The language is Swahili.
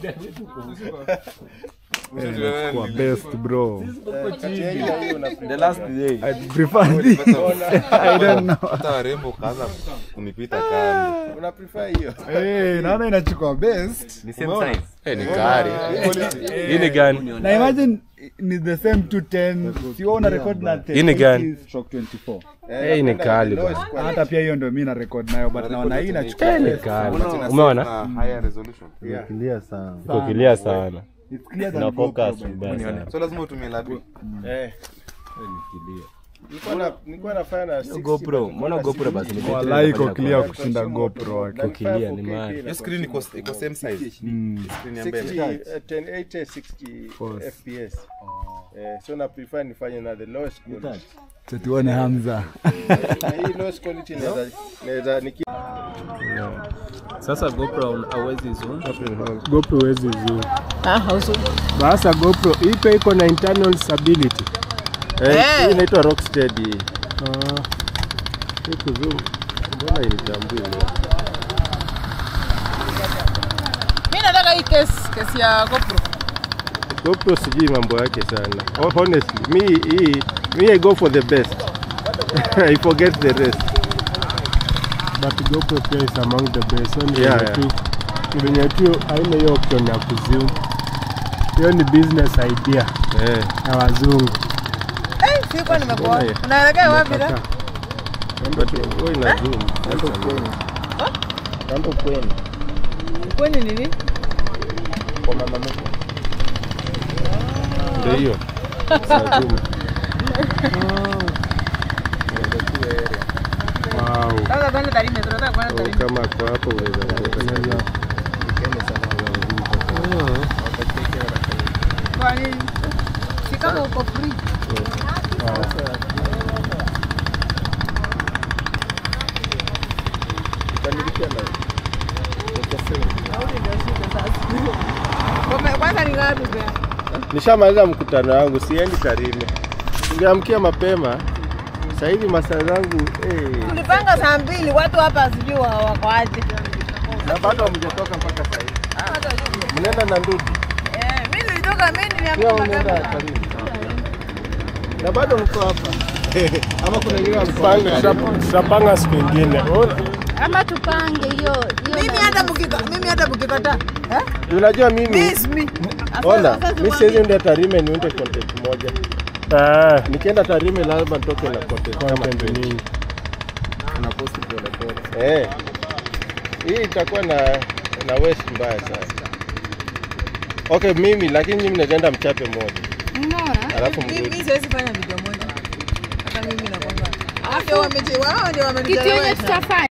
Kwa best bro. Kati ya hiyo hiyo una The last day. I prefer this. I don't know. hata warembo ukaanza kunipita kando una prefer hiyo. Eh, naona inachukua best. Ni same size. Eh, ni gari. Hii ni gani? Na imagine ni the same 210. Si wewe una record na Hii ni gani? stroke 24. Eh, hii ni napenda kali the lowest bana. quality. Hata pia hiyo ndio mimi na record nayo but naona hii inachukua Eh, ni best. kali. Unaona, Umeona? na higher resolution Clear sana. Iko clear sana. It's clear than Na GoPro, focus by the way. mbaya sana. so lazima utumie lapi Eh. Nilikuwa na- nilikuwa nafanya na 60, GoPro, but mbona GoPro basi ni better Wallahi iko inafanya clear kwa- kushinda GoPro. Na clear, ni 4K maana. kila hiyo screen iko iko same size Mm. screen ya mbele 60, eh, 1080 60 Course. fps eh, so na prefer nifanye na the lowest quality Acha tuone Hamza. Na hii lowest quality naweza naweza niki Sasa GoPro hauwezi zoom. GoPro huwezi zoom. Ah, hausu. Basa GoPro hii pia iko na internal stability. Eh. Hii inaitwa Rocksteady. Ah. Hii kuzoom. Mbona initambui leo? Mimi nataka hii case, case ya GoPro. GoPro sijui mambo yake sana. Oh, honestly, me hii me I go for the best. I forget the rest. but GoPro pia is among the best. When Yeah, venye tu venye tu haina hiyo option ya kuzoom. Hiyo ni business idea Eh. ya wazungu. Eh, sikuwa nimekuwa. Unaelekea wapi da? But wewe ina zoom. Kando kwenu Kwani nini? kwa mama mkwe. Ndio hiyo. Ina zoom. Wow. Sasa twende Tarime, tunataka kwenda Oh, Tarime. kama kwa hapo unaweza kuweka. Kwa nini? Si kama uko free. Kukamilisha na Kwa- Kwanza ni ngapi pia? Nishamaliza mkutano wangu, siendi Tarime. Ningeamkia mapema. Sasa hivi masaa zangu eh, Tulipanga saa mbili, watu hapa sijui wa- wako aje. na bado hamjatoka mpaka sasa hivi. Ah, watu wajui. Mnaenda na ndugu. Eh, mimi nilitoka, mimi Pia niliamka unaenda mapema. Tarime. Na bado mko hapa. Ama kuna wengine Panga, tuta- tutapanga siku ingine. Oh, ama tupange hiyo hiyo Mimi nani. hata mkika, mimi hata mkikataa. Eh? Unajua mimi Miss me. ona, mimi siwezi enda Tarime niunde content moja. eh, Nikienda Tarime lazima nitoke na content kama content 20. nyingi. unaposti pole pole. Eh. Hii itakuwa na na waste mbaya sana. Okay, mimi lakini mimi naenda mchape moja. Unaona? Alafu Mimi mrudi. mimi siwezi fanya video moja. Hata mimi nakwambia. Hao ndio wameje, wao ndio Kitu yenye wamenichelewesha. tutafanya